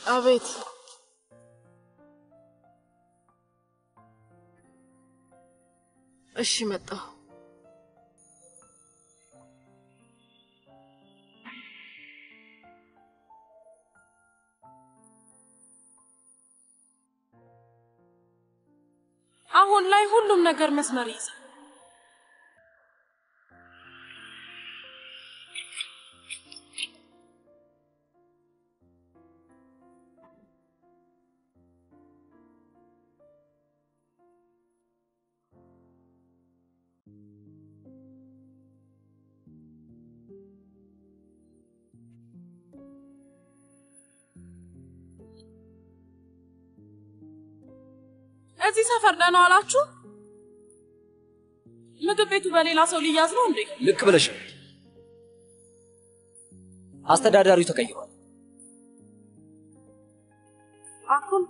አቤት። እሺ መጣሁ። አሁን ላይ ሁሉም ነገር መስመር ይይዛል። እዚህ ሰፈር ደህና ዋላችሁ? ምግብ ቤቱ በሌላ ሰው ሊያዝ ነው እንዴ? ልክ ብለሻል። አስተዳዳሪው ተቀይሯል። አሁን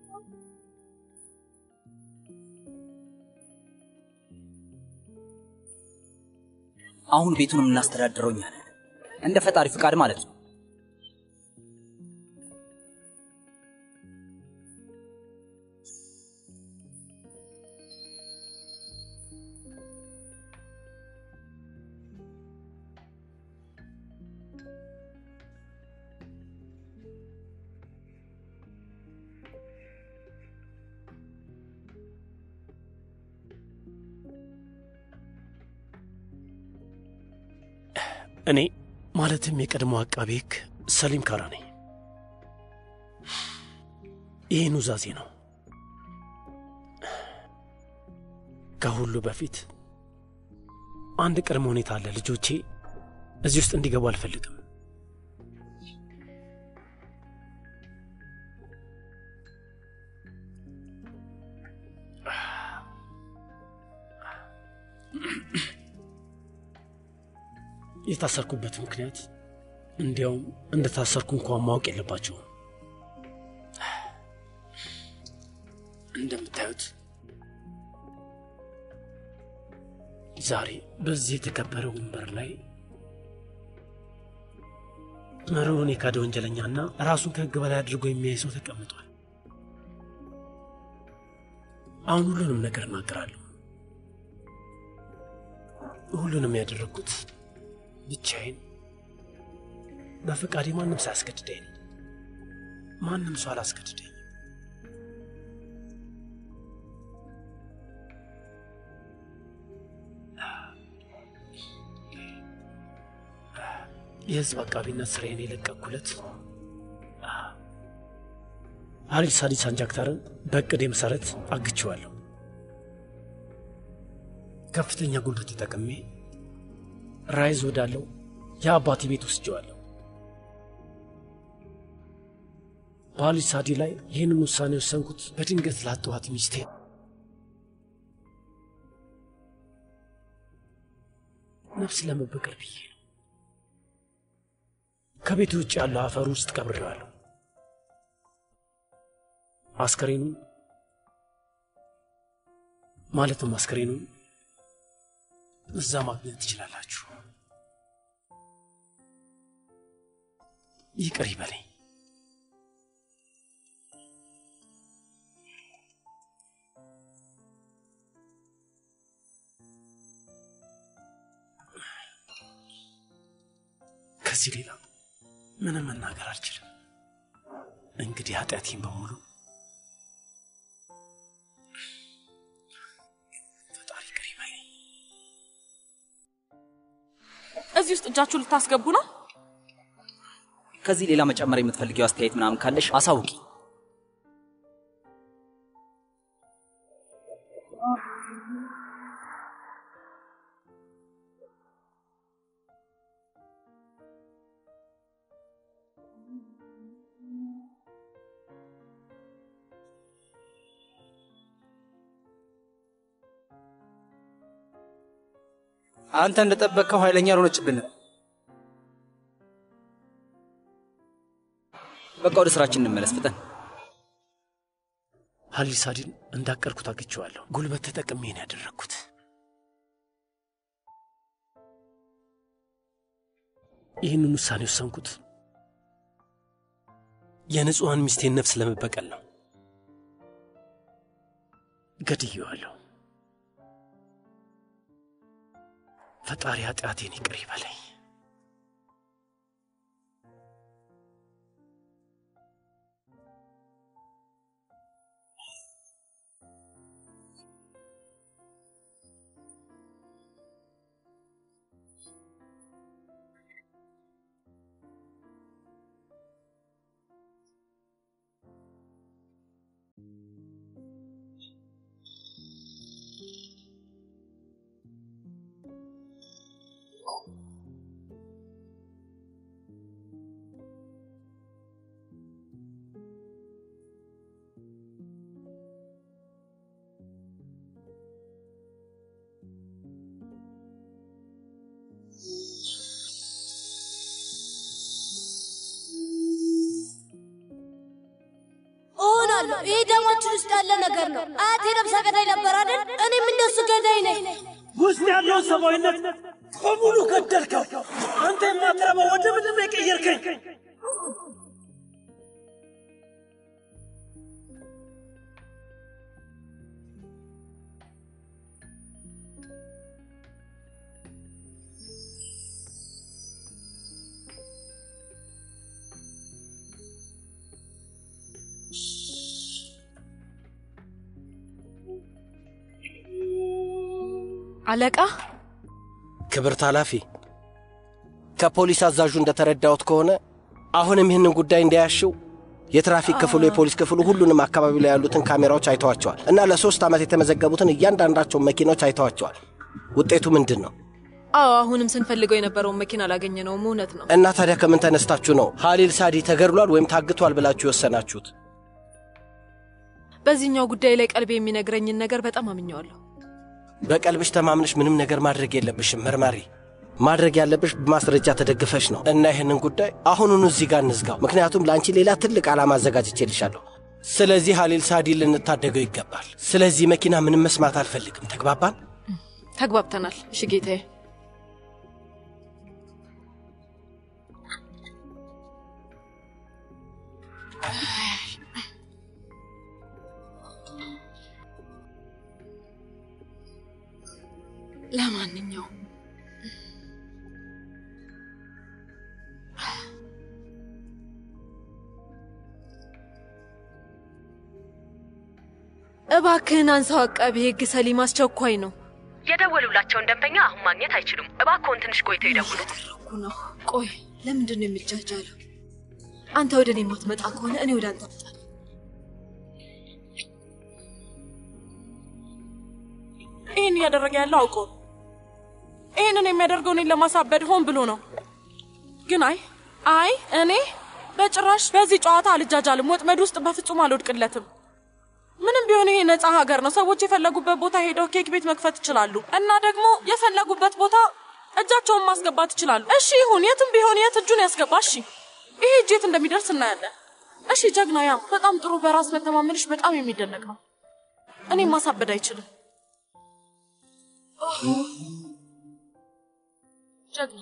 አሁን ቤቱን የምናስተዳድረው እኛ ነን። እንደ ፈጣሪ ፍቃድ ማለት ነው። እኔ ማለትም የቀድሞ አቃቤ ሕግ ሰሊም ካራ ነኝ። ይህ ኑዛዜ ነው። ከሁሉ በፊት አንድ ቅድመ ሁኔታ አለ። ልጆቼ እዚህ ውስጥ እንዲገቡ አልፈልግም። የታሰርኩበት ምክንያት እንዲያውም እንደታሰርኩ እንኳን ማወቅ የለባቸውም። እንደምታዩት ዛሬ በዚህ የተከበረ ወንበር ላይ መሪውን የካደ ወንጀለኛና ራሱን ከሕግ በላይ አድርጎ የሚያይ ሰው ተቀምጧል። አሁን ሁሉንም ነገር እናገራለሁ። ሁሉንም ያደረግኩት ብቻዬን በፈቃዴ ማንም ሳያስገድደኝ ነው። ማንም ሰው አላስገድደኝ። የህዝብ አቃቢነት ስራዬን የለቀኩለት ሀሊል ሳዲ ሳንጃክታርን በእቅዴ መሰረት አግቼዋለሁ። ከፍተኛ ጉልበት ተጠቅሜ ራይዝ ወዳለው የአባቴ ቤት ወስጀዋለሁ። በሀሊል ሳዲ ላይ ይህንን ውሳኔ ወሰንኩት በድንገት ላጠዋት ሚስቴ ነፍስ ለመበቀል ብዬ ነው። ከቤት ውጭ ያለው አፈር ውስጥ ቀብሬዋለሁ። አስከሬኑን ማለትም አስከሬኑን እዛ ማግኘት ትችላላችሁ። ይቅር ይበለኝ። ከዚህ ሌላ ምንም መናገር አልችልም። እንግዲህ ኃጢአቴን በሙሉ ፈጣሪ ይቅር ይበለኝ። እዚህ ውስጥ እጃችሁ ልታስገቡ ነው? ከዚህ ሌላ መጨመር የምትፈልጊው አስተያየት ምናምን ካለሽ አሳውቂ። አንተ እንደጠበቅከው ኃይለኛ አልሆነችብንም። በቃ ወደ ስራችን እንመለስ ፍጠን። ሀሊል ሳዲን እንዳቀድኩት አግቼዋለሁ። ጉልበት ተጠቅሜ ነው ያደረግኩት። ይህንን ውሳኔ ወሰንኩት የንጹሐን ሚስቴን ነፍስ ለመበቀል ነው። ገድዬዋለሁ። ፈጣሪ ኃጢአቴን ይቅር ይበለኝ። እሆናለሁ። ይህ ደማችን ውስጥ ያለ ነገር ነው። አያቴ ነብሰ ገዳይ ነበር አይደል? እኔም እንደሱ ገዳይ ነኝ። ውስጥ ያለውን ሰብአዊነት በሙሉ ገደልከው። አንተ የማትረባው ወደ ምድር ነው የቀየርከኝ። አለቃ ክብርት ኃላፊ፣ ከፖሊስ አዛዡ እንደተረዳሁት ከሆነ አሁንም ይህንን ጉዳይ እንዳያሽው የትራፊክ ክፍሉ፣ የፖሊስ ክፍሉ ሁሉንም አካባቢ ላይ ያሉትን ካሜራዎች አይተዋቸዋል እና ለሶስት ዓመት የተመዘገቡትን እያንዳንዳቸውን መኪናዎች አይተዋቸዋል። ውጤቱ ምንድን ነው? አዎ አሁንም ስንፈልገው የነበረውን መኪና አላገኘነውም። እውነት ነው። እና ታዲያ ከምን ተነስታችሁ ነው ሀሊል ሳዲ ተገድሏል ወይም ታግቷል ብላችሁ የወሰናችሁት? በዚህኛው ጉዳይ ላይ ቀልቤ የሚነግረኝን ነገር በጣም አምኘዋለሁ። በቀልብሽ ተማምነሽ ምንም ነገር ማድረግ የለብሽም መርማሪ። ማድረግ ያለብሽ በማስረጃ ተደግፈሽ ነው። እና ይህንን ጉዳይ አሁኑኑ እዚህ ጋር እንዝጋው፣ ምክንያቱም ለአንቺ ሌላ ትልቅ ዓላማ አዘጋጅቼልሻለሁ። ስለዚህ ሀሊል ሳዲ ልንታደገው ይገባል። ስለዚህ መኪና ምንም መስማት አልፈልግም። ተግባባን? ተግባብተናል። እሺ ጌታዬ። ለማንኛውም እባክህን አንሳው። አቃቤ ሕግ ሰሊም አስቸኳይ ነው። የደወሉላቸውን ደንበኛ አሁን ማግኘት አይችሉም። እባክዎን ትንሽ ቆይተው ይደውሉ። እያደረኩ ነው። ቆይ ለምንድን ነው የሚጃጃለው? አንተ ወደ እኔ የማትመጣ ከሆነ እኔ ወደ አንተ እመጣለሁ። ይህን እያደረገ ያለው አውቆ ነው። ይህንን የሚያደርገው እኔን ለማሳበድ ሆን ብሎ ነው። ግን አይ አይ እኔ በጭራሽ በዚህ ጨዋታ አልጃጃልም። ወጥመድ ውስጥ በፍጹም አልወድቅለትም። ምንም ቢሆን ይሄ ነፃ ሀገር ነው። ሰዎች የፈለጉበት ቦታ ሄደው ኬክ ቤት መክፈት ይችላሉ እና ደግሞ የፈለጉበት ቦታ እጃቸውን ማስገባት ይችላሉ። እሺ ይሁን፣ የትም ቢሆን የት እጁን ያስገባ። እሺ ይሄ እጅ የት እንደሚደርስ እናያለን። እሺ ጀግና፣ ያ በጣም ጥሩ፣ በራስ መተማመንሽ በጣም የሚደነቅ ነው። እኔም ማሳበድ አይችልም። ጀግና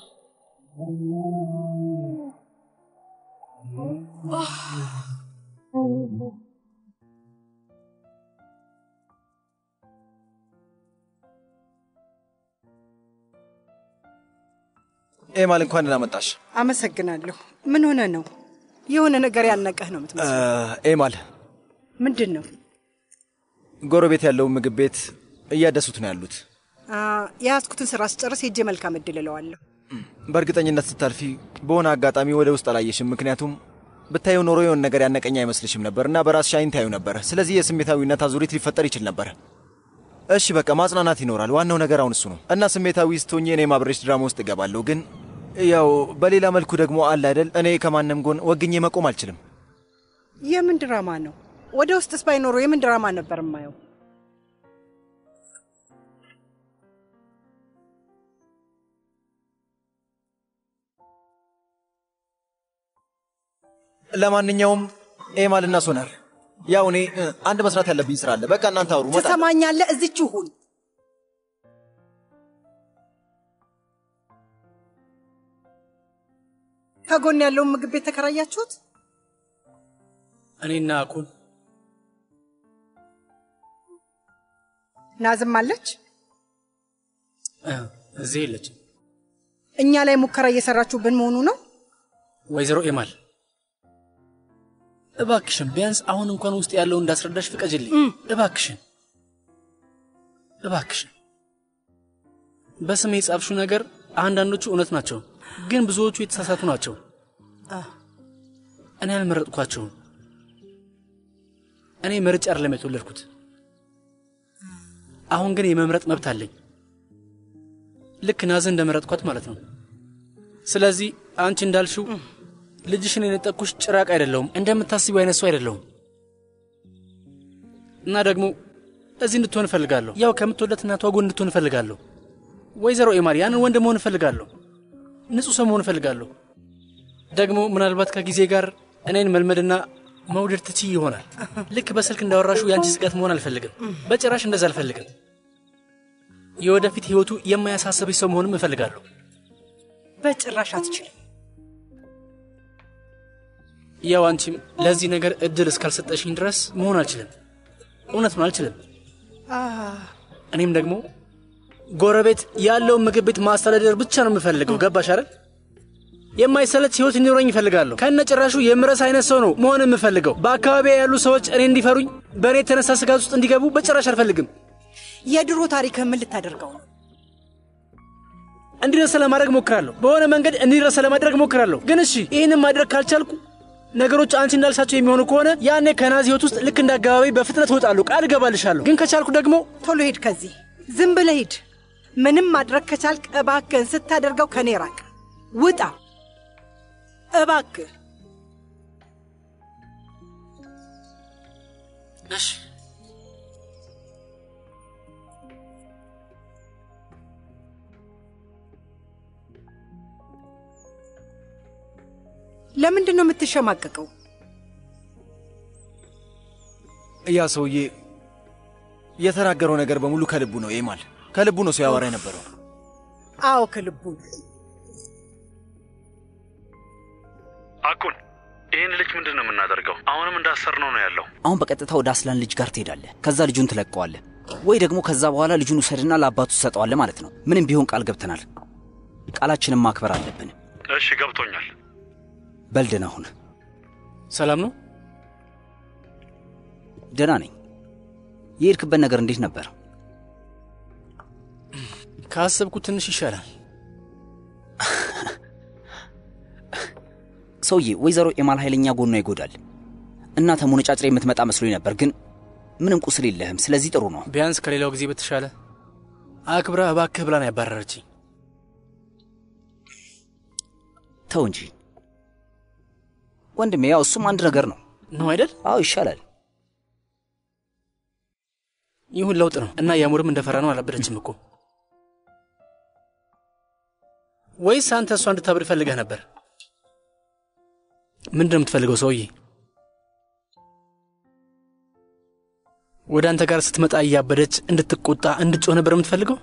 ኤማል እንኳን ደህና መጣሽ። አመሰግናለሁ። ምን ሆነ ነው? የሆነ ነገር ያነቀህ ነው የምትመስለው። ኤማል ምንድን ነው? ጎረቤት ያለውን ምግብ ቤት እያደሱት ነው ያሉት። አ፣ የያዝኩትን ስራ ስጨርስ ሄጄ መልካም እድል እለዋለሁ። በእርግጠኝነት ስታልፊ በሆነ አጋጣሚ ወደ ውስጥ አላየሽም። ምክንያቱም ብታየው ኖሮ የሆነ ነገር ያነቀኝ አይመስልሽም ነበር እና በራስሽ አይን ታዩ ነበር። ስለዚህ የስሜታዊነት አዙሪት ሊፈጠር ይችል ነበር። እሺ በቃ ማጽናናት ይኖራል። ዋናው ነገር አሁን እሱ ነው እና ስሜታዊ ስትሆኚ እኔም አብሬሽ ድራማ ውስጥ እገባለሁ። ግን ያው በሌላ መልኩ ደግሞ አለ አይደል፣ እኔ ከማንም ጎን ወግኜ መቆም አልችልም። የምን ድራማ ነው? ወደ ውስጥስ ባይኖሩ የምን ድራማ ነበር የማየው? ለማንኛውም ኤማልና ሶናር ያው እኔ እ፣ አንድ መስራት ያለብኝ ስራ አለ። በቃ እናንተ አውሩ። እመጣለሁ። ትሰማኛለህ? እዚች ሁን። ከጎን ያለውን ምግብ ቤት ተከራያችሁት? እኔና አኩን ናዝም አለች። እ፣ እዚህ የለችም። እኛ ላይ ሙከራ እየሰራችሁብን መሆኑ ነው። ወይዘሮ ኤማል እባክሽን ቢያንስ አሁን እንኳን ውስጥ ያለውን እንዳስረዳሽ ፍቀጅልኝ። እባክሽን እባክሽን። በስሜ የጻፍሽው ነገር አንዳንዶቹ እውነት ናቸው፣ ግን ብዙዎቹ የተሳሳቱ ናቸው። እኔ አልመረጥኳቸውም። እኔ መርጬ አይደለም የተወለድኩት። አሁን ግን የመምረጥ መብት አለኝ፣ ልክ ናዝን እንደመረጥኳት ማለት ነው። ስለዚህ አንቺ እንዳልሽው ልጅሽን የነጠቅኩሽ ጭራቅ አይደለሁም፣ እንደምታስቢው አይነት ሰው አይደለሁም። እና ደግሞ እዚህ እንድትሆን እፈልጋለሁ። ያው ከምትወዳት እናቷ ጎን እንድትሆን እፈልጋለሁ። ወይዘሮ ኤማር ያንን ወንድ መሆን እፈልጋለሁ። ንጹሕ ሰው መሆን እፈልጋለሁ። ደግሞ ምናልባት ከጊዜ ጋር እኔን መልመድና መውደድ ትችይ ይሆናል። ልክ በስልክ እንዳወራሹ የአንቺ ስጋት መሆን አልፈልግም። በጭራሽ እንደዛ አልፈልግም። የወደፊት ሕይወቱ የማያሳስብሽ ሰው መሆንም እፈልጋለሁ። በጭራሽ አትችልም። ያው አንቺም ለዚህ ነገር እድል እስካልሰጠሽኝ ድረስ መሆን አልችልም። እውነት ነው፣ አልችልም። እኔም ደግሞ ጎረቤት ያለውን ምግብ ቤት ማስተዳደር ብቻ ነው የምፈልገው። ገባሽ አይደል? የማይሰለች ህይወት እንዲኖረኝ ይፈልጋለሁ። ከነ ጭራሹ የምረስ አይነት ሰው ነው መሆን የምፈልገው። በአካባቢ ያሉ ሰዎች እኔ እንዲፈሩኝ፣ በእኔ የተነሳ ስጋት ውስጥ እንዲገቡ በጭራሽ አልፈልግም። የድሮ ታሪክህ ምን ልታደርገው ነው? እንዲረሳ ለማድረግ ሞክራለሁ። በሆነ መንገድ እንዲረሳ ለማድረግ ሞክራለሁ። ግን እሺ ይህንን ማድረግ ካልቻልኩ ነገሮች አንቺ እንዳልሻቸው የሚሆኑ ከሆነ ያኔ ከናዚ ህይወት ውስጥ ልክ እንደ አካባቢ በፍጥነት እወጣለሁ። ቃል እገባልሻለሁ። ግን ከቻልኩ ደግሞ ቶሎ ሂድ ከዚህ ዝም ብለህ ሂድ። ምንም ማድረግ ከቻልክ እባክህን ስታደርገው ከኔ ራቅ፣ ውጣ እባክህ። እሺ ለምንድን ነው የምትሸማቀቀው? ያ ሰውዬ የተናገረው ነገር በሙሉ ከልቡ ነው። ኤማል ከልቡ ነው ሲያወራ የነበረው። አዎ ከልቡ ነው። አኩን ይህን ልጅ ምንድን ነው የምናደርገው? አሁንም እንዳሰርነው ነው ያለው። አሁን በቀጥታ ወደ አስላን ልጅ ጋር ትሄዳለህ። ከዛ ልጁን ትለቀዋለህ፣ ወይ ደግሞ ከዛ በኋላ ልጁን ውሰድና ለአባቱ ትሰጠዋለህ ማለት ነው። ምንም ቢሆን ቃል ገብተናል። ቃላችንን ማክበር አለብን። እሺ ገብቶኛል። በልድን አሁን ሰላም ነው? ደህና ነኝ። የሄድክበት ነገር እንዴት ነበር? ካሰብኩት ትንሽ ይሻላል። ሰውዬ ወይዘሮ ኤማል ኃይለኛ ጎኗ ይጎዳል እና ተሞነጫጭሬ የምትመጣ መስሎኝ ነበር፣ ግን ምንም ቁስል የለህም። ስለዚህ ጥሩ ነው። ቢያንስ ከሌላው ጊዜ በተሻለ አክብራ እባክህ ብላን ያባረረችኝ። ተው እንጂ ወንድሜ፣ ያው እሱም አንድ ነገር ነው ነው አይደል? አዎ ይሻላል። ይሁን ለውጥ ነው እና ያሙርም እንደፈራ ነው አላበደችም እኮ። ወይስ አንተ እሷ እንድታብድ ፈልገህ ነበር? ምንድን ነው የምትፈልገው ሰውዬ? ወደ አንተ ጋር ስትመጣ እያበደች እንድትቆጣ እንድትጮህ ነበር የምትፈልገው?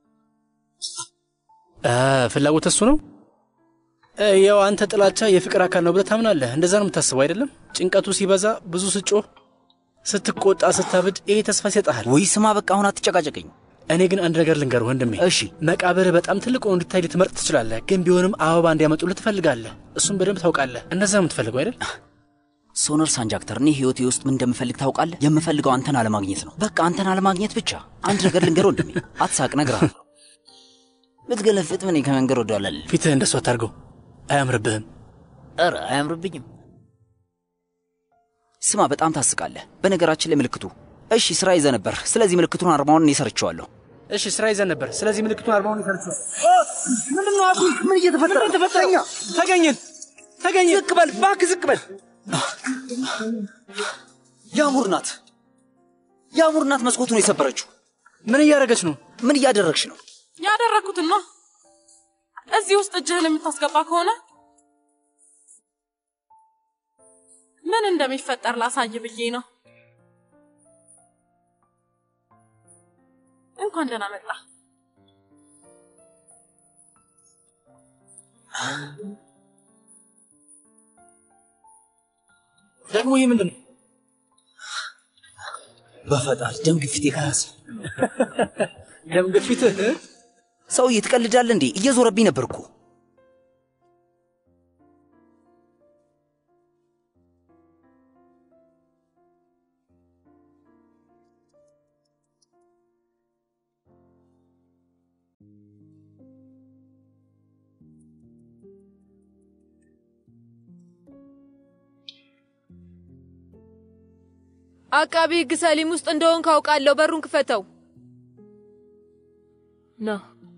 አ ፍላጎት እሱ ነው። እ፣ ያው አንተ ጥላቻ የፍቅር አካል ነው ብለህ ታምናለህ። እንደዛ ነው የምታስበው አይደለም? ጭንቀቱ ሲበዛ ብዙ ስጮህ፣ ስትቆጣ፣ ስታብድ ይሄ ተስፋ ይሰጥሃል። ወይ ስማ፣ በቃ አሁን አትጨቃጨቀኝ። እኔ ግን አንድ ነገር ልንገርህ ወንድሜ። እሺ መቃብርህ በጣም ትልቅ ሆኖ እንዲታይ ልትመርጥ ትችላለህ፣ ግን ቢሆንም አበባ እንዲያመጡልህ ትፈልጋለህ። እሱም በደንብ ታውቃለህ። እንደዛ ነው የምትፈልገው አይደል? ሶነር ሳንጃክተር፣ እኔ ህይወቴ ውስጥ ምን እንደምፈልግ ታውቃለህ? የምፈልገው አንተን አለማግኘት ነው። በቃ አንተን አለማግኘት ብቻ። አንድ ነገር ልንገር ወንድሜ፣ አትሳቅ፣ እነግርሃለሁ። ብትገለፍጥ ምን ከመንገድ ወደኋላ አልልም። ፊትህ እንደሱ አታርገው፣ አያምርብህም። ኧረ አያምርብኝም። ስማ፣ በጣም ታስቃለህ። በነገራችን ላይ ምልክቱ እሺ፣ ስራ ይዘህ ነበር። ስለዚህ ምልክቱን አርማውን እኔ ሰርቼዋለሁ። እሺ ስራ ይዘን ነበር። ስለዚህ ምልክቱን አርባውን ይሰርቹ። ምንድን ነው አኩል? ምን እየተፈጠረ ተፈጠኛ ተገኘን ተገኘን። ዝቅ በል እባክህ፣ ዝቅ በል። ያሙር ናት፣ ያሙር ናት መስኮቱን የሰበረችው። ምን እያደረገች ነው? ምን እያደረግሽ ነው? ያደረግኩትን ነው። እዚህ ውስጥ እጅህን የምታስገባ ከሆነ ምን እንደሚፈጠር ላሳይ ብዬ ነው። እንኳን ደህና መጣ። ደግሞ ይህ ምንድን ነው? በፈጣሪ ደም ግፊት የከራስ ደም ግፊትህ ሰውዬ ትቀልዳለህ እንዴ? እየዞረብኝ ነበር እኮ። አቃቢ ህግ ሰሊም ውስጥ እንደሆን ካውቃለሁ። በሩን ክፈተው። ና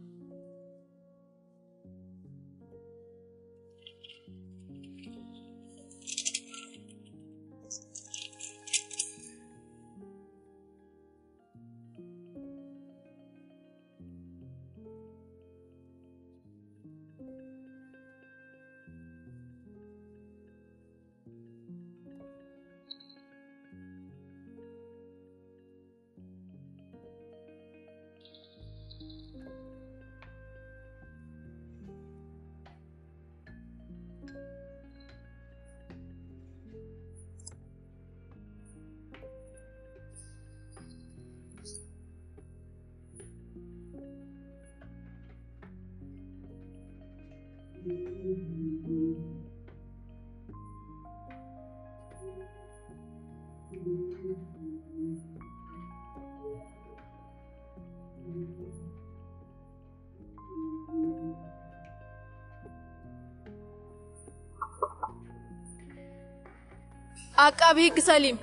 አቃቢ ህግ ሰሊም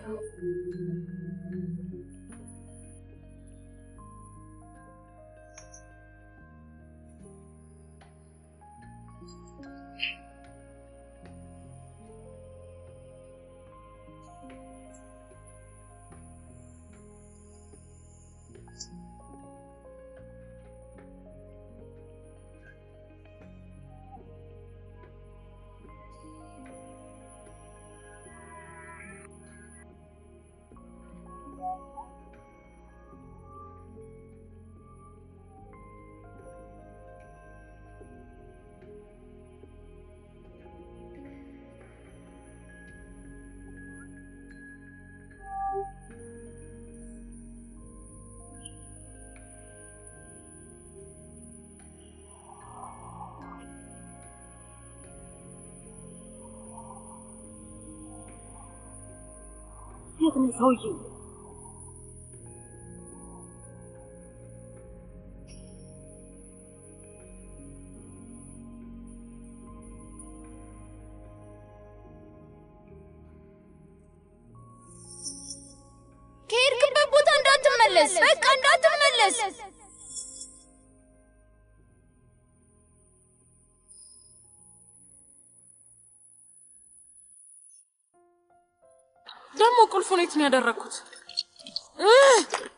የት ነው ሰውዬው? ከሄድክበት ቦታ እንዳትመለስ፣ በቃ እንዳትመለስ። ደግሞ ቁልፉን የት ነው ያደረግኩት? እህ!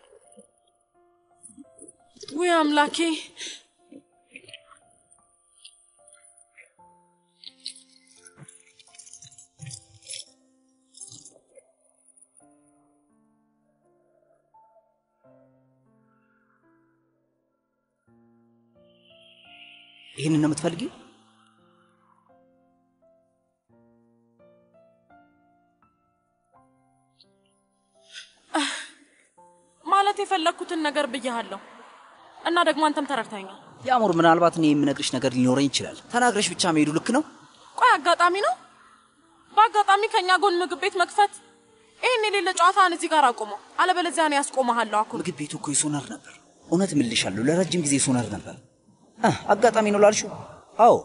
ውይ አምላኬ! ይህንን ነው የምትፈልጊው? ማለት የፈለግኩትን ነገር ብያሃለሁ እና ደግሞ አንተም ተረድተኛል። የአሙር ምናልባት እኔ የምነግርሽ ነገር ሊኖረኝ ይችላል። ተናግረሽ ብቻ መሄዱ ልክ ነው? ቆይ አጋጣሚ ነው? በአጋጣሚ ከእኛ ጎን ምግብ ቤት መክፈት ይህን የሌለ ጨዋታን እዚህ ጋር አቁመው፣ አለበለዚያ እኔ ያስቆመሃለሁ። አኩል ምግብ ቤቱ እኮ የሶነር ነበር። እውነት እምልሻለሁ፣ ለረጅም ጊዜ ሶነር ነበር። አህ፣ አጋጣሚ ነው ላልሽው? አዎ፣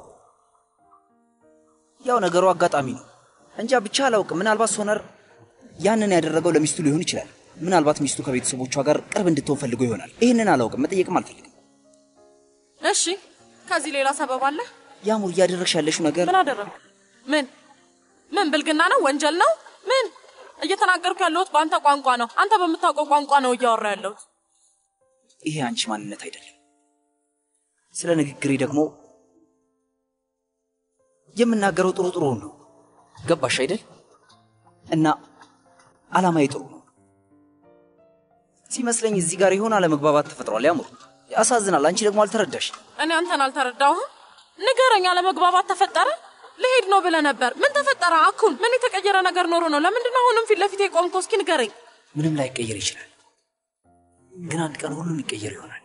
ያው ነገሩ አጋጣሚ ነው። እንጃ ብቻ አላውቅም። ምናልባት ሶነር ያንን ያደረገው ለሚስቱ ሊሆን ይችላል። ምናልባት ሚስቱ ከቤተሰቦቿ ጋር ቅርብ እንድትሆን ፈልጎ ይሆናል። ይህንን አላውቅም፣ መጠየቅም አልፈልግም። እሺ፣ ከዚህ ሌላ ሰበብ አለ? ያሙር፣ እያደረግሽ ያለሽው ነገር ምን አደረግኩ? ምን ምን ብልግና ነው? ወንጀል ነው? ምን እየተናገርኩ ያለሁት በአንተ ቋንቋ ነው። አንተ በምታውቀው ቋንቋ ነው እያወራ ያለሁት። ይሄ አንቺ ማንነት አይደለም። ስለ ንግግሬ ደግሞ የምናገረው ጥሩ ጥሩ ነው። ገባሽ አይደል? እና አላማዬ ጥሩ ነው ሲመስለኝ እዚህ ጋር የሆነ አለመግባባት ተፈጥሯል። ያሙር፣ ያሳዝናል። አንቺ ደግሞ አልተረዳሽ። እኔ አንተን አልተረዳሁም። ንገረኝ። አለመግባባት ተፈጠረ? ልሄድ ነው ብለህ ነበር። ምን ተፈጠረ? አኩን ምን የተቀየረ ነገር ኖሮ ነው? ለምንድን ነው አሁንም ፊት ለፊት የቆምከው? እስኪ ንገረኝ። ምንም ላይቀየር ይችላል። ግን አንድ ቀን ሁሉም ይቀየር ይሆናል።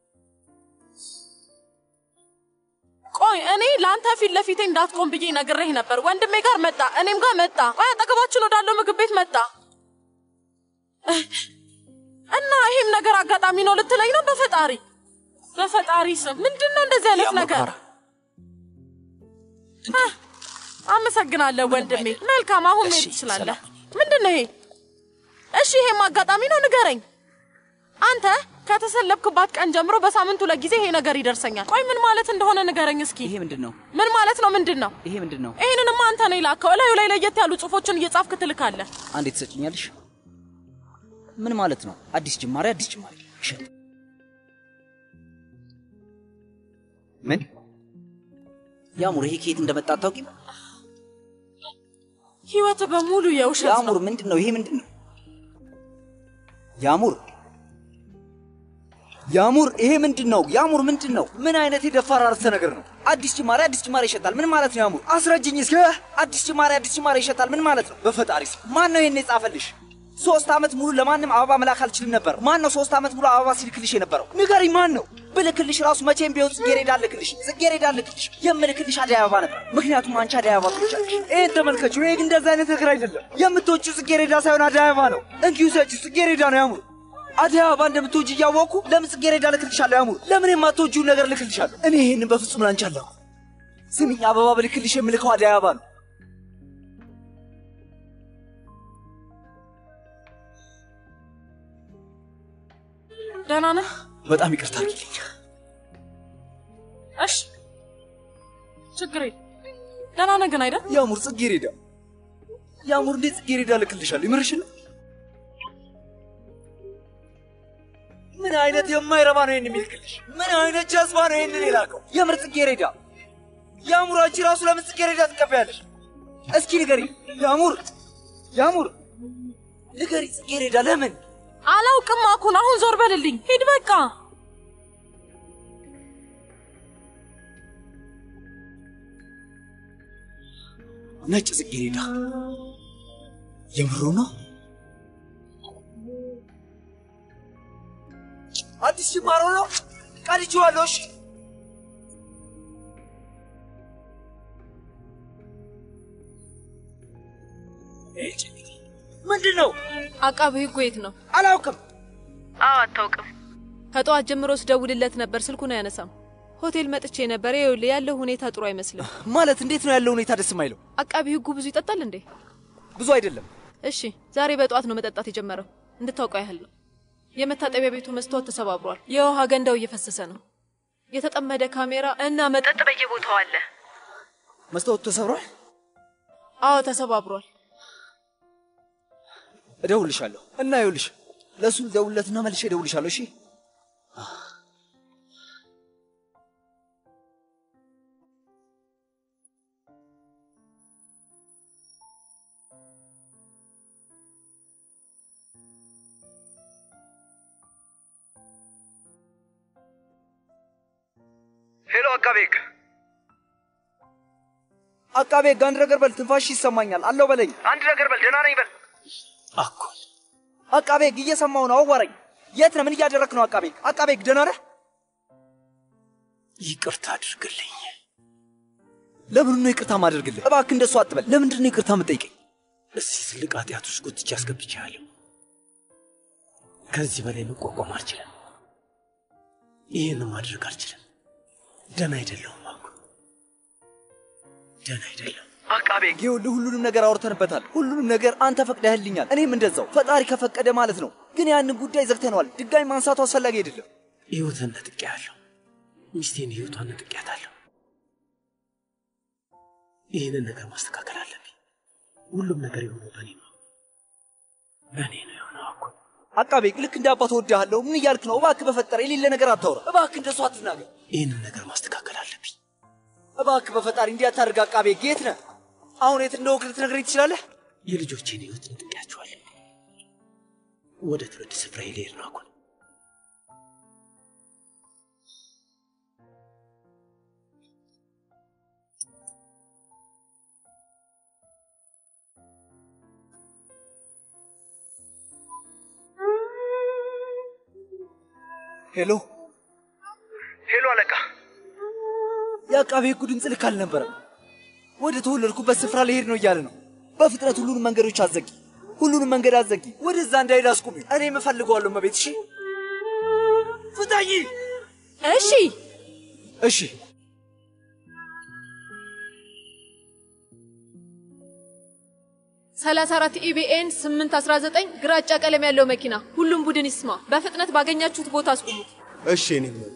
ቆይ እኔ ለአንተ ፊት ለፊቴ እንዳትቆም ብዬ ነግሬህ ነበር። ወንድሜ ጋር መጣ፣ እኔም ጋር መጣ። ቆይ አጠገባችን ወዳለው ምግብ ቤት መጣ እና ይሄም ነገር አጋጣሚ ነው ልትለኝ ነው? በፈጣሪ በፈጣሪ ስም ምንድን ነው እንደዚህ አይነት ነገር? አህ፣ አመሰግናለሁ ወንድሜ። መልካም፣ አሁን መሄድ ትችላለህ። ምንድን ነው ይሄ? እሺ ይሄም አጋጣሚ ነው ንገረኝ። አንተ ከተሰለብክባት ቀን ጀምሮ በሳምንቱ ለጊዜ ይሄ ነገር ይደርሰኛል። ቆይ ምን ማለት እንደሆነ ንገረኝ እስኪ። ይሄ ምንድን ነው? ምን ማለት ነው? ምንድን ነው? ይሄ ምንድን ነው? ይሄንንማ አንተ ነው የላከው። እላዩ ላይ ለየት ያሉ ጽሁፎችን እየጻፍክ ትልካለህ። አንዴ ትሰጭኛለሽ? ምን ማለት ነው? አዲስ ጅማሬ፣ አዲስ ጅማሬ። እሸት ምን ያሙር፣ ይሄ ከየት እንደመጣ አታውቂም? ህይወት በሙሉ የውሸት ያሙር፣ ምንድን ነው ይሄ? ምንድን ነው ያሙር? ያሙር፣ ይሄ ምንድን ነው ያሙር? ምንድን ነው? ምን አይነት የደፋር አረፍተ ነገር ነው? አዲስ ጅማሬ፣ አዲስ ጅማሬ ይሸጣል። ምን ማለት ነው ያሙር? አስረጅኝ እስኪ። አዲስ ጅማሬ፣ አዲስ ጅማሬ ይሸጣል። ምን ማለት ነው? በፈጣሪ ስም ማን ነው ይሄን የጻፈልሽ? ሶስት ዓመት ሙሉ ለማንም አበባ መላክ አልችልም ነበር። ማን ነው ሶስት ዓመት ሙሉ አበባ ሲልክልሽ የነበረው? ንገሪኝ፣ ማን ነው? ብልክልሽ ራሱ መቼም ቢሆን ጽጌረዳ ልክልሽ ጽጌረዳ ልክልሽ የምልክልሽ አደይ አበባ ነበር። ምክንያቱም አንቺ አደይ አበባ ትወጫለሽ። ይሄን ተመልከችው። ይሄ ግን እንደዛ አይነት ነገር አይደለም። የምትወጪው ጽጌረዳ ሳይሆን አደይ አበባ ነው። እንኪሁ ሰጪው ጽጌረዳ ነው ያሙር። አደይ አበባ እንደምትወጪ እያወቅኩ ለምን ጽጌረዳ ልክልሻለሁ ያሙር? ለምን የማትወጂውን ነገር ልክልሻለሁ? እኔ ይሄንን በፍጹም ላንቺ አለሁ። ስሚኝ፣ አበባ ብልክልሽ የምልከው አደይ አበባ ነው። ደህና ነህ? በጣም ይቅርታ አድርጊልኝ። እሺ፣ ችግር የለም። ደህና ነህ ግን አይደል? ያሙር ጽጌረዳ ያሙር፣ እንዴት ጽጌረዳ ልክልሻለሁ? ይምርሽን ምን አይነት የማይረባ ነው ይህን የሚልክልሽ? ምን አይነት ጀዝባ ነው ይህንን የላከው? የምር ጽጌረዳ ያሙር፣ አንቺ ራሱ ለምን ጽጌረዳ ትቀበያለሽ? እስኪ ንገሪ ያሙር፣ ያሙር ንገሪ ጽጌረዳ ለምን? አላውቅም አኩን፣ አሁን ዞር በልልኝ። ሂድ በቃ። ነጭ ጽጌረዳ የምሩ ነው? አዲስ ጅማሮ ነው። ቀድቼዋለሁ። እሺ ምንድን ነው? አቃቤ ሕጉ የት ነው? አላውቅም። አዎ አታውቅም። ከጠዋት ጀምሮ ስደውልለት ነበር፣ ስልኩን አያነሳም። ሆቴል መጥቼ ነበር። ይኸውልህ ያለው ሁኔታ ጥሩ አይመስልም። ማለት እንዴት ነው ያለው ሁኔታ ደስ የማይለው? አቃቢ ሕጉ ብዙ ይጠጣል እንዴ? ብዙ አይደለም። እሺ ዛሬ በጠዋት ነው መጠጣት የጀመረው። እንድታውቀው ያህል ነው። የመታጠቢያ ቤቱ መስታወት ተሰባብሯል። የውሃ ገንዳው እየፈሰሰ ነው። የተጠመደ ካሜራ እና መጠጥ በየቦታው አለ። መስታወቱ ተሰብሯል። አዎ ተሰባብሯል። እደውልሻለሁ እና ይኸውልሽ ለእሱ ልደውልለትና መልሼ እደውልሻለሁ። እሺ ሄሎ አቃቤ ሕግ አቃቤ ሕግ አንድ ነገር በል፣ ትንፋሽ ይሰማኛል። አለው በለኝ። አንድ ነገር በል፣ ደህና ነኝ በል። አቃቤ ሕግ እየሰማሁ ነው፣ አዋራኝ። የት ነህ? ምን እያደረክ ነው? አቃቤ ሕግ አቃቤ ሕግ ደህና ነህ? ይቅርታ አድርግልኝ። ለምን ነው ይቅርታ ማደርግልህ? እባክህ እንደሱ አትበል። ለምንድን ነው ይቅርታ የምጠይቀኝ? እዚህ ትልቅ ኃጢአት ውስጥ ጎትቼ አስገብቼሃለሁ። ከዚህ በላይ መቋቋም አልችልም። ይህን ማድረግ አልችልም። ደህና አይደለሁም አኩ ደህና አይደለሁም። አቃቤ ሕግ ይኸውልህ፣ ሁሉንም ነገር አውርተንበታል። ሁሉንም ነገር አንተ ፈቅደህልኛል፣ እኔም እንደዛው። ፈጣሪ ከፈቀደ ማለት ነው። ግን ያንን ጉዳይ ዘግተነዋል። ድጋሚ ማንሳቱ አስፈላጊ አይደለም። ሕይወትን ነጥቄያለሁ። ሚስቴን ሕይወቷን ነጥቄያታለሁ። ይህንን ነገር ማስተካከል አለብኝ። ሁሉም ነገር የሆነው በእኔ ነው፣ በእኔ ነው የሆነው አኩ አቃቤ ሕግ ልክ እንደ አባት እወድሃለሁ። ምን እያልክ ነው? እባክህ በፈጠረ የሌለ ነገር አታውራ። እባክህ እንደሱ አትናገር። ይህንን ነገር ማስተካከል አለብኝ። እባክህ በፈጣሪ እንዲህ አታድርግ። አቃቤ ሕግ የት ነህ? አሁን የት እንደወክ ልትነግረኝ ትችላለህ? የልጆቼን ሕይወት ነጥቄያቸዋለሁ። ወደ ትውልድ ስፍራዬ ልሄድ ነው አኩን ሄሎ ሄሎ አለቃ። የአቃቤ ሕጉ ድምፅ ልክ አልነበረም። ወደ ተወለድኩበት ስፍራ ልሄድ ነው እያለ ነው። በፍጥነት ሁሉንም መንገዶች አዘጊ፣ ሁሉንም መንገድ አዘጊ። ወደዛ እንዳይሄድ አስቁሚ። እኔ እፈልገዋለሁ መቤት። እሺ ፍታኝ። እሺ እሺ ሰላሳ አራት ኢቢኤን ስምንት አስራ ዘጠኝ ግራጫ ቀለም ያለው መኪና ሁሉም ቡድን ይስማ። በፍጥነት ባገኛችሁት ቦታ አስቁሙት። እሺ እኔ ነው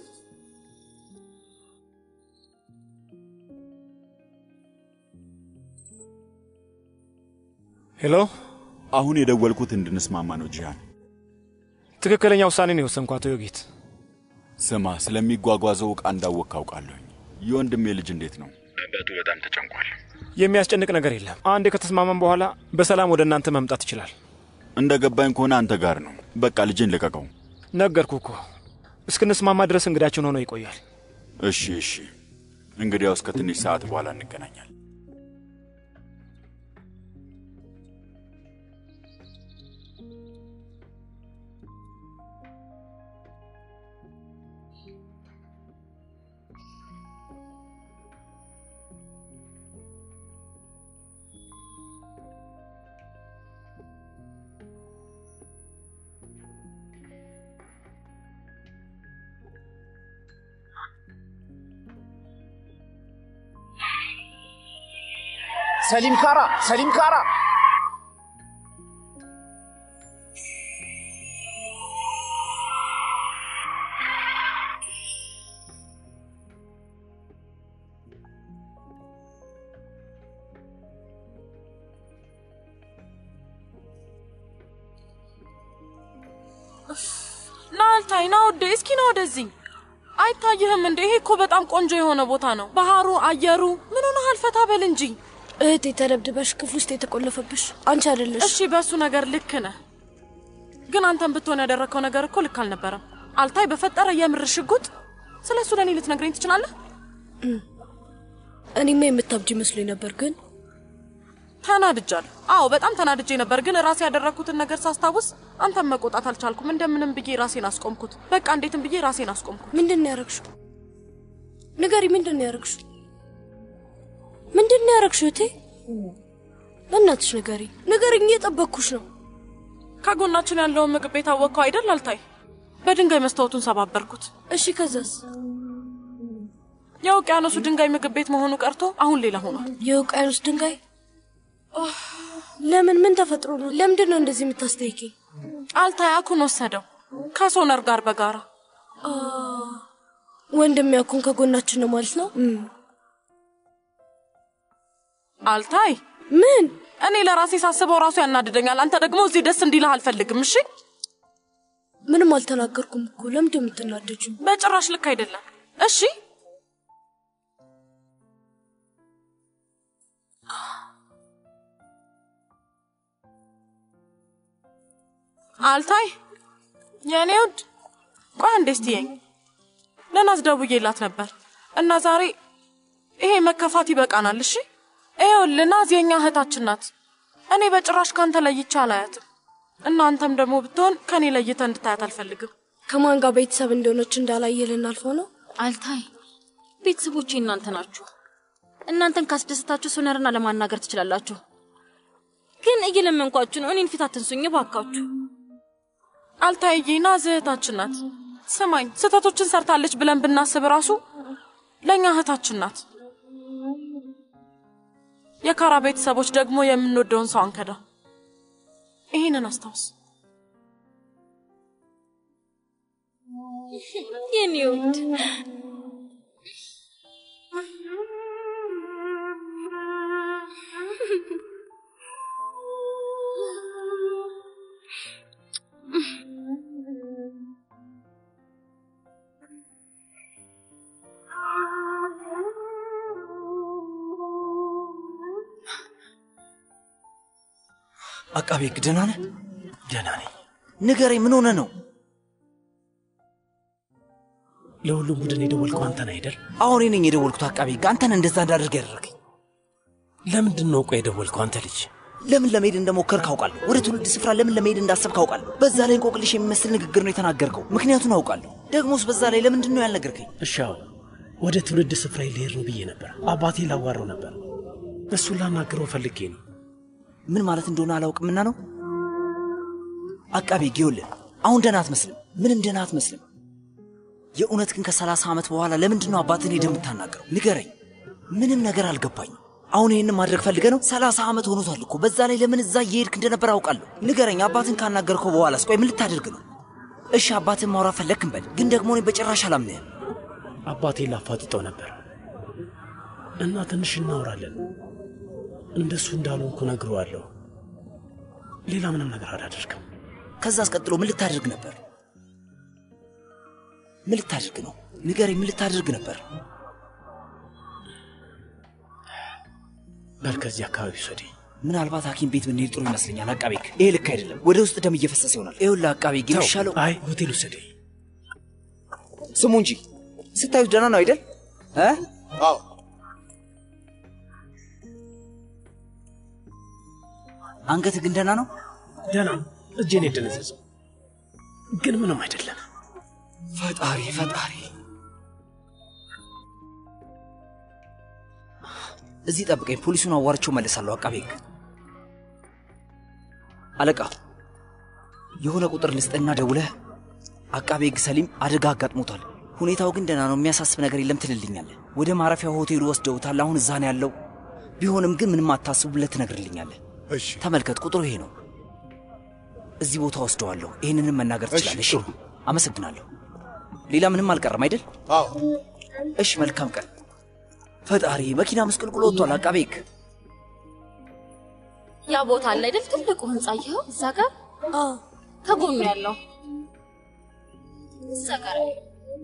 ሄሎ፣ አሁን የደወልኩት እንድንስማማ ነው ጂሃን። ትክክለኛ ውሳኔ ነው የወሰንኩ አቶ ዮጊት። ስማ፣ ስለሚጓጓዘው ዕቃ እንዳወቅ ካውቃለሁኝ። የወንድሜ ልጅ እንዴት ነው? አባቱ በጣም ተጨንቋል። የሚያስጨንቅ ነገር የለም። አንዴ ከተስማማን በኋላ በሰላም ወደ እናንተ መምጣት ይችላል። እንደ ገባኝ ከሆነ አንተ ጋር ነው። በቃ ልጄን ልቀቀው። ነገርኩ እኮ እስክንስማማ ድረስ እንግዳችን ሆኖ ይቆያል። እሺ እሺ። እንግዲያውስ ከትንሽ ሰዓት በኋላ እንገናኛል። ሰሊም ካራ፣ ሰሊም ካራ። ና አልታይ፣ ና ወደ እስኪ ና ወደዚህ። አይታይህም እንዴ? ይሄ እኮ በጣም ቆንጆ የሆነ ቦታ ነው። ባህሩ፣ አየሩ ምን ሆነሃል? ፈታ በል እንጂ። እህቴ ተደብድበሽ ክፍል ውስጥ የተቆለፈብሽ አንቺ አይደለሽ። እሺ፣ በእሱ ነገር ልክ ነህ፣ ግን አንተን ብትሆን ያደረግከው ነገር እኮ ልክ አልነበረም። አልታይ፣ በፈጠረ የምር ሽጉጥ፣ ስለ እሱ ለእኔ ልትነግረኝ ትችላለህ? እኔማ የምታብጅ መስሎኝ ነበር ግን ተናድጃለሁ። አዎ በጣም ተናድጄ ነበር፣ ግን ራሴ ያደረግኩትን ነገር ሳስታውስ አንተን መቆጣት አልቻልኩም። እንደምንም ብዬ ራሴን አስቆምኩት። በቃ እንዴትም ብዬ ራሴን አስቆምኩት። ምንድን ነው ያረግሽው? ንገሪ፣ ምንድን ነው ያረግሽው? ምንድን ነው ያረግሽው? እቴ በእናትሽ ንገሪ፣ ንገሪኝ፣ እየጠበቅኩሽ ነው። ከጎናችን ያለውን ምግብ ቤት አወቅከው አይደል? አልታይ፣ በድንጋይ መስታወቱን ሰባበርኩት። እሺ፣ ከዛስ? የውቅያኖሱ ድንጋይ ምግብ ቤት መሆኑ ቀርቶ አሁን ሌላ ሆኗል። የውቅያኖስ ድንጋይ ለምን? ምን ተፈጥሮ ነው? ለምንድን ነው እንደዚህ የምታስጠይቂኝ? አልታይ አኩን ወሰደው ከሶነር ጋር በጋራ ወንድም ያኩን ከጎናችን ነው ማለት ነው። አልታይ ምን? እኔ ለራሴ ሳስበው ራሱ ያናድደኛል። አንተ ደግሞ እዚህ ደስ እንዲልህ አልፈልግም። እሺ ምንም አልተናገርኩም እኮ ለምንድን ነው የምትናደጂው? በጭራሽ ልክ አይደለም። እሺ አልታይ የእኔ ውድ ቆይ አንዴ ስትየኝ ለናዝ ደውዬላት ነበር እና ዛሬ ይሄ መከፋት ይበቃናል። እሺ ይኸውልህ ናዝ የእኛ እህታችን ናት። እኔ በጭራሽ ካንተ ለይቼ አላያትም እና አንተም ደግሞ ብትሆን ከእኔ ለይተ እንድታያት አልፈልግም። ከማን ጋር ቤተሰብ እንደሆነች እንዳላየ ልናልፈው ነው። አልታይ ቤተሰቦቼ እናንተ ናችሁ። እናንተን ካስደስታችሁ ሶነርና ለማናገር ትችላላችሁ። ግን እየለመንኳችሁ ነው። እኔን ፊት አትንሱኝ እባካችሁ። አልታይዬ ናዝ እህታችን ናት። ስማኝ፣ ስህተቶችን ሰርታለች ብለን ብናስብ ራሱ ለእኛ እህታችን ናት። የካራ ቤተሰቦች ደግሞ የምንወደውን ሰው አንከዳ። ይህንን አስታውስ። የኔ ውድ አቃቤ ሕግ ደህና ነህ? ደህና ነኝ። ንገረኝ፣ ምን ሆነ ነው? ለሁሉም ቡድን የደወልከው አንተን አይደል? አሁን እኔ ነኝ የደወልኩት። አቃቤ ሕግ አንተን እንደዛ እንዳደርግ ያደረገኝ ለምንድን ነው ቆይ የደወልከው? አንተ ልጅ ለምን ለመሄድ እንደሞከርክ አውቃለሁ። ወደ ትውልድ ስፍራ ለምን ለመሄድ እንዳሰብክ አውቃለሁ። በዛ ላይ እንቆቅልሽ የሚመስል ንግግር ነው የተናገርከው። ምክንያቱን አውቃለሁ። ደግሞስ በዛ ላይ ለምንድን ነው ያልነገርከኝ? እሺ አዎ፣ ወደ ትውልድ ስፍራ ልሄድ ነው ብዬ ነበር። አባቴ ላዋረው ነበር። እሱን ላናግረው ፈልጌ ነው። ምን ማለት እንደሆነ አላውቅምና ነው። አቃቤ ጊዮልን አሁን ደህና አትመስልም። ምንም ደህና አትመስልም። የእውነት ግን ከሰላሳ ዓመት በኋላ ለምንድን ነው አባትን ሄደህ የምታናግረው? ንገረኝ። ምንም ነገር አልገባኝም። አሁን ይህንን ማድረግ ፈልገ ነው? ሰላሳ ዓመት ሆኖታል እኮ። በዛ ላይ ለምን እዛ እየሄድክ እንደነበር አውቃለሁ። ንገረኝ። አባትን ካናገርከው በኋላስ ቆይ ምን ልታደርግ ነው? እሺ አባትን ማውራት ፈለግክ እንበል፣ ግን ደግሞ እኔ በጭራሽ አላምንህም። አባቴን ላፋጥጠው ነበር እና ትንሽ እናወራለን። እንደሱ እንዳልሆንኩ ነግሬዋለሁ። ሌላ ምንም ነገር አላደርግም። ከዛ አስቀጥሎ ምን ልታደርግ ነበር? ምን ልታደርግ ነው? ንገረኝ። ምን ልታደርግ ነበር? በል ከዚህ አካባቢ ውሰደኝ። ምናልባት ሐኪም ቤት ብንሄድ ጥሩ ይመስለኛል። አቃቤ ሕግ፣ ይሄ ልክ አይደለም። ወደ ውስጥ ደም እየፈሰሰ ይሆናል። ይኸውልህ አቃቤ ሕግ የሚሻለው አይ ሆቴል ውሰደኝ። ስሙ እንጂ ስታዩት ደህና ነው አይደል? እ? አዎ አንገት ግን ደህና ነው? ደህና ነው። እጄን የደነዘዘው ግን ምንም አይደለም። ፈጣሪ ፈጣሪ፣ እዚህ ጠብቀኝ። ፖሊሱን አዋርቼው መለሳለሁ። አቃቤ ሕግ አለቃ፣ የሆነ ቁጥር ልስጥና ደውለህ አቃቤ ሕግ ሰሊም አደጋ አጋጥሞታል፣ ሁኔታው ግን ደህና ነው፣ የሚያሳስብ ነገር የለም ትልልኛለህ። ወደ ማረፊያ ሆቴሉ ወስደውታል። አሁን እዛ ነው ያለው። ቢሆንም ግን ምንም አታስቡ ብለህ ትነግርልኛለህ። እሺ ተመልከት፣ ቁጥሩ ይሄ ነው። እዚህ ቦታ ወስደዋለሁ። ይህንንም መናገር ትችላለህ። እሺ፣ አመሰግናለሁ። ሌላ ምንም አልቀረም አይደል? አዎ። እሺ፣ መልካም ቀን። ፈጣሪ መኪና ምስቅልቅሎ ወጥቷል። አቃቤ ሕግ ያ ቦታ አለ አይደል? ትልቁ ህንጻ ይኸው እዛ ጋር ከጎኑ ያለው እዛ ጋር ያለው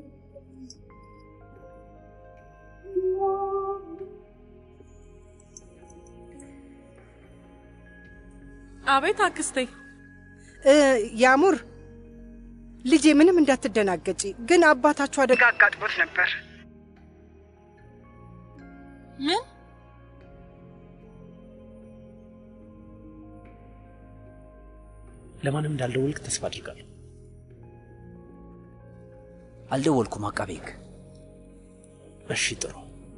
አቤት አክስቴ። እ፣ ያሙር ልጄ፣ ምንም እንዳትደናገጪ። ግን አባታችሁ አደጋ አጋጥሞት ነበር። ምን? ለማንም እንዳልደወልክ ተስፋ አድርጋለሁ። አልደወልኩም። አቃቤ ሕግ እሺ፣ ጥሩ።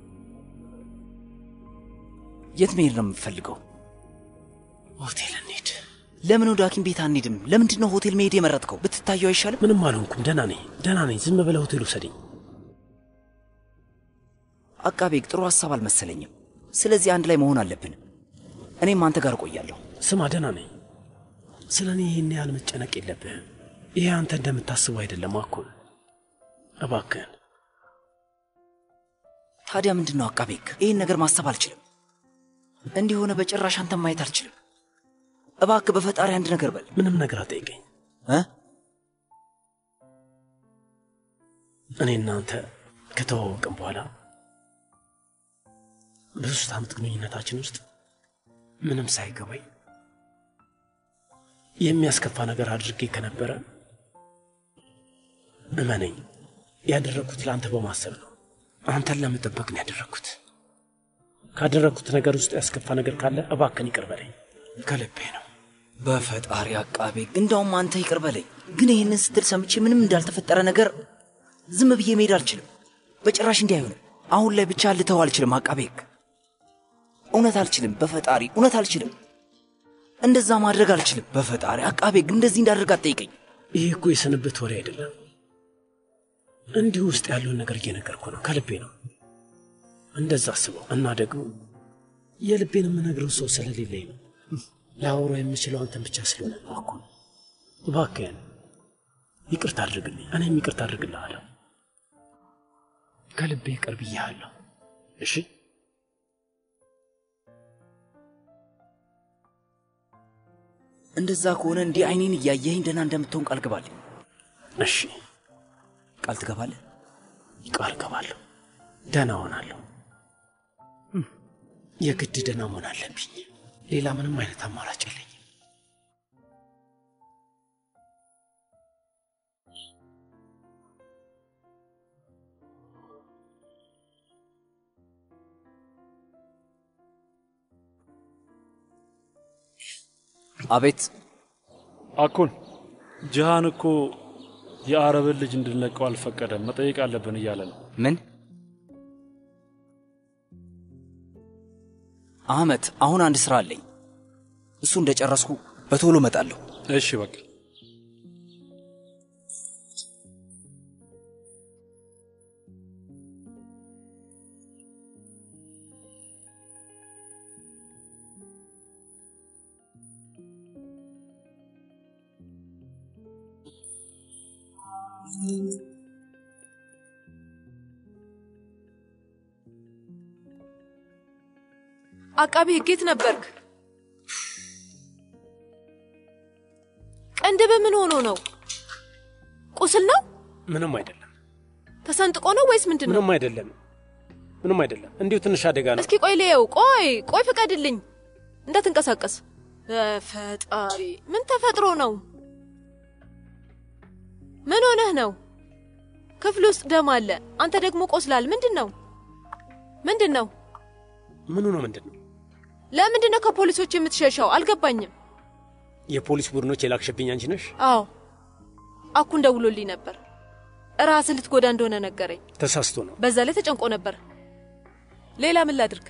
የት መሄድ ነው የምትፈልገው? ሆቴል እንሂድ። ለምን ወደ ሐኪም ቤት አንሄድም? ለምንድን ነው ሆቴል መሄድ የመረጥከው? ብትታየው አይሻልም? ምንም አልሆንኩም። ደህና ነኝ፣ ደህና ነኝ። ዝም ብለህ ሆቴል ውሰደኝ። አቃቤ ሕግ ጥሩ ሀሳብ አልመሰለኝም። ስለዚህ አንድ ላይ መሆን አለብን። እኔም አንተ ጋር እቆያለሁ። ስማ፣ ደህና ነኝ። ስለ እኔ ይህን ያህል መጨነቅ የለብህም። ይሄ አንተ እንደምታስበው አይደለም። አኩን እባክህን። ታዲያ ምንድን ነው አቃቤ ሕግ? ይህን ነገር ማሰብ አልችልም። እንዲህ ሆነ በጭራሽ አንተን ማየት አልችልም። እባክህ በፈጣሪ አንድ ነገር በል። ምንም ነገር አጠይቀኝ። እ? እኔ እናንተ ከተዋወቅን በኋላ በሶስት ዓመት ግንኙነታችን ውስጥ ምንም ሳይገባኝ የሚያስከፋ ነገር አድርጌ ከነበረ እመነኝ፣ ያደረግኩት ለአንተ በማሰብ ነው። አንተን ለመጠበቅ ነው ያደረግኩት። ካደረግኩት ነገር ውስጥ ያስከፋ ነገር ካለ እባክን ይቅር በለኝ፣ ከልቤ ነው። በፈጣሪ አቃቤ ሕግ፣ እንዳውም አንተ ይቅር በለኝ። ግን ይህንን ስትል ሰምቼ ምንም እንዳልተፈጠረ ነገር ዝም ብዬ መሄድ አልችልም። በጭራሽ እንዲህ አይሆንም። አሁን ላይ ብቻ ልተው አልችልም። አቃቤ ሕግ፣ እውነት አልችልም። በፈጣሪ እውነት አልችልም። እንደዛ ማድረግ አልችልም። በፈጣሪ አቃቤ ሕግ፣ እንደዚህ እንዳደርግ አትጠይቀኝ። ይሄ እኮ የስንብት ወሬ አይደለም። እንዲሁ ውስጥ ያለውን ነገር እየነገርኩ ነው። ከልቤ ነው። እንደዛ አስበው እና ደግሞ የልቤን የምነግረው ሰው ስለሌለኝ ነው። ላወራው የምችለው አንተን ብቻ ስለሆነ ነው። እኮ እባክህን ይቅርታ አድርግልኝ፣ እኔም ይቅርታ አድርግልሃለሁ። ከልቤ ይቅር ብዬሃለሁ። እሺ እንደዛ ከሆነ እንዲህ አይኔን እያየኸኝ ደህና እንደምትሆን ቃል ግባልኝ። እሺ ቃል ትገባለህ? ቃል ገባለሁ። ደህና ሆናለሁ። የግድ ደህና መሆን አለብኝ። ሌላ ምንም አይነት አማራጭ የለኝም። አቤት። አኩን ጅሃን እኮ የአረብን ልጅ እንድንለቀው አልፈቀደም። መጠየቅ አለብን እያለ ነው። ምን? አህመት፣ አሁን አንድ ስራ አለኝ። እሱ እንደጨረስኩ በቶሎ እመጣለሁ። እሺ በቃ አቃቢ ሕግ የት ነበርክ? ቀንድብህ ምን ሆኖ ነው? ቁስል ነው? ምንም አይደለም፣ ተሰንጥቆ ነው ወይስ ምንድን ነው? ምንም አይደለም፣ ምንም አይደለም። እንዲሁ ትንሽ አደጋ ነው። እስኪ ቆይ ልየው። ቆይ ቆይ፣ ፍቀድልኝ እንዳትንቀሳቀስ። በፈጣሪ ምን ተፈጥሮ ነው? ምን ሆነህ ነው? ክፍል ውስጥ ደም አለ፣ አንተ ደግሞ ቆስላል። ምንድን ነው? ምንድን ነው? ምኑ ነው ምንድን ነው? ለምንድን ነው ከፖሊሶች የምትሸሸው? አልገባኝም። የፖሊስ ቡድኖች የላክሽብኝ አንቺ ነሽ? አዎ አኩን ደውሎልኝ ነበር። ራስን ልትጎዳ እንደሆነ ነገረኝ። ተሳስቶ ነው። በዛ ላይ ተጨንቆ ነበር። ሌላ ምን ላድርግ?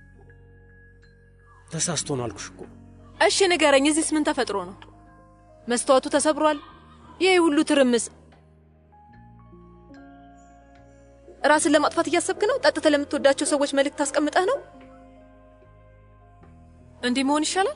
ተሳስቶ ነው አልኩሽ እኮ። እሺ ንገረኝ፣ እዚህስ ምን ተፈጥሮ ነው? መስተዋቱ ተሰብሯል። ይህ ሁሉ ትርምስ ራስን ለማጥፋት እያሰብክ ነው? ጠጥተህ ለምትወዳቸው ሰዎች መልእክት አስቀምጠህ ነው? እንዲህ መሆን ይሻላል።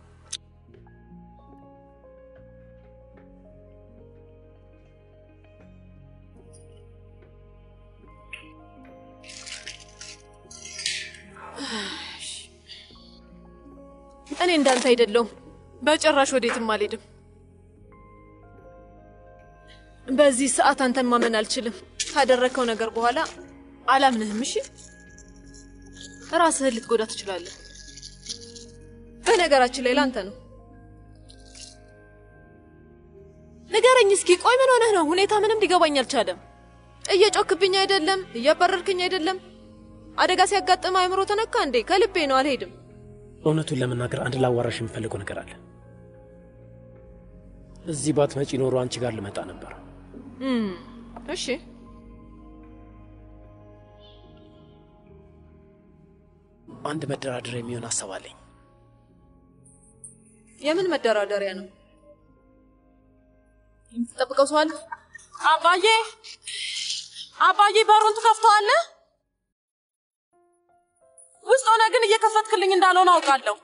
እኔ እንዳንተ አይደለሁም። በጭራሽ ወዴትም አልሄድም። በዚህ ሰዓት አንተን ማመን አልችልም። ካደረግከው ነገር በኋላ አላምንህም። እሺ ራስህን ልትጎዳ ትችላለህ። በነገራችን ላይ ላንተ ነው። ንገረኝ እስኪ፣ ቆይ ምን ሆነህ ነው? ሁኔታ ምንም ሊገባኝ አልቻለም። እየጮክብኝ አይደለም፣ እያባረርክኝ አይደለም። አደጋ ሲያጋጥም አእምሮ ተነካ እንዴ? ከልቤ ነው፣ አልሄድም። እውነቱን ለመናገር አንድ ላዋራሽ የምፈልገው ነገር አለ። እዚህ ባትመጪ ኖሮ አንቺ ጋር ልመጣ ነበር። እም፣ እሺ አንድ መደራደሪያ የሚሆን ሀሳብ አለኝ። የምን መደራደሪያ ነው? የምትጠብቀው ሰው አለ? አባዬ አባዬ፣ በሩን ትከፍተዋለህ? ውስጥ ሆነ ግን እየከፈትክልኝ እንዳልሆነ አውቃለሁ።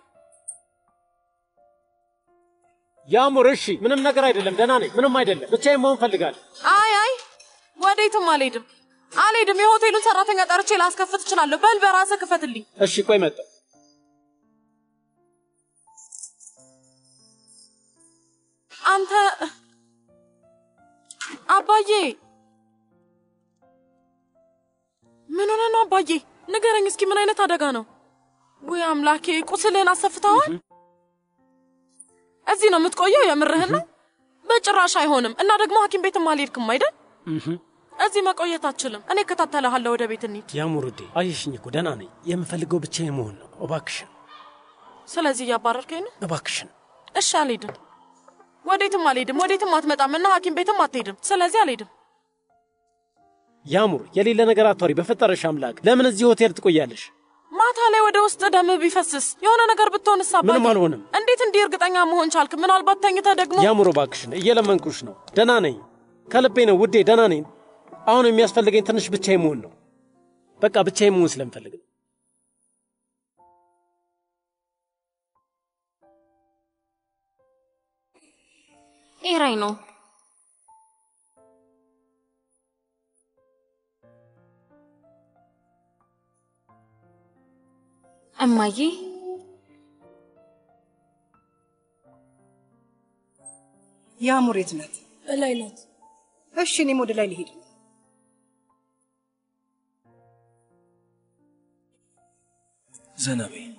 ያሙር፣ እሺ፣ ምንም ነገር አይደለም፣ ደህና ነኝ፣ ምንም አይደለም። ብቻዬን መሆን ፈልጋለሁ። አይ አይ፣ ወዴትም አልሄድም አልሄድም። የሆቴሉን ሰራተኛ ጠርቼ ላስከፍት እችላለሁ። በል በራስህ ክፈትልኝ። እሺ፣ ቆይ መጣሁ። አንተ አባዬ፣ ምን ሆነ ነው አባዬ? ንገረኝ እስኪ ምን አይነት አደጋ ነው? ወይ አምላኬ፣ ቁስልህን አሰፍተዋል? እዚህ ነው የምትቆየው? የምርህን ነው? በጭራሽ አይሆንም። እና ደግሞ ሐኪም ቤትም አልሄድክም አይደል? እዚህ መቆየት አችልም። እኔ እከታተልሃለሁ። ወደ ቤት እንሂድ። ያሙር ውዴ፣ አየሽኝ እኮ ደህና ነኝ። የምፈልገው ብቻዬን መሆን ነው። እባክሽን፣ ስለዚህ እያባረርከኝ ነው? እባክሽን። እሺ፣ አልሄድም። ወዴትም አልሄድም። ወዴትም አትመጣም እና ሐኪም ቤትም አትሄድም። ስለዚህ አልሄድም። ያሙር፣ የሌለ ነገር አታውሪ በፈጠረሽ አምላክ። ለምን እዚህ ሆቴል ትቆያለሽ? ማታ ላይ ወደ ውስጥ ደም ቢፈስስ የሆነ ነገር ብትሆንስ? አባዬ ምንም አልሆንም። እንዴት እንዲህ እርግጠኛ መሆን ቻልክ? ምናልባት ተኝተህ ደግሞ ያሙር፣ እባክሽን እየለመንኩሽ ነው። ደህና ነኝ፣ ከልቤ ነው ውዴ፣ ደህና ነኝ። አሁን የሚያስፈልገኝ ትንሽ ብቻዬን መሆን ነው። በቃ ብቻዬን መሆን ስለምፈልግ ነው። ኤራይ ነው። እማዬ ያሙር የት ናት? እላይ ናት። እሺ እኔም ወደ ላይ ልሄድ ነው። ዘና በይ።